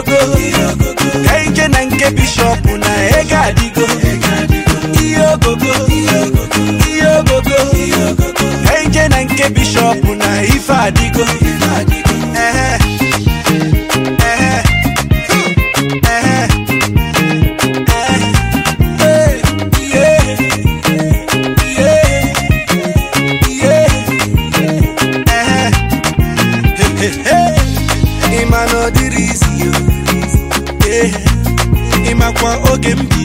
ogogo ka ije na nke bishọp na ego adịgo ihe ogogo ihe ogogo ka ije na nke bishọp na ife adịgo Ehe. Ehe. Ehe. Ehe. Yeah. Yeah. Yeah. Ehe. ịma na ọ dịrị isi yo ịmakwa oge m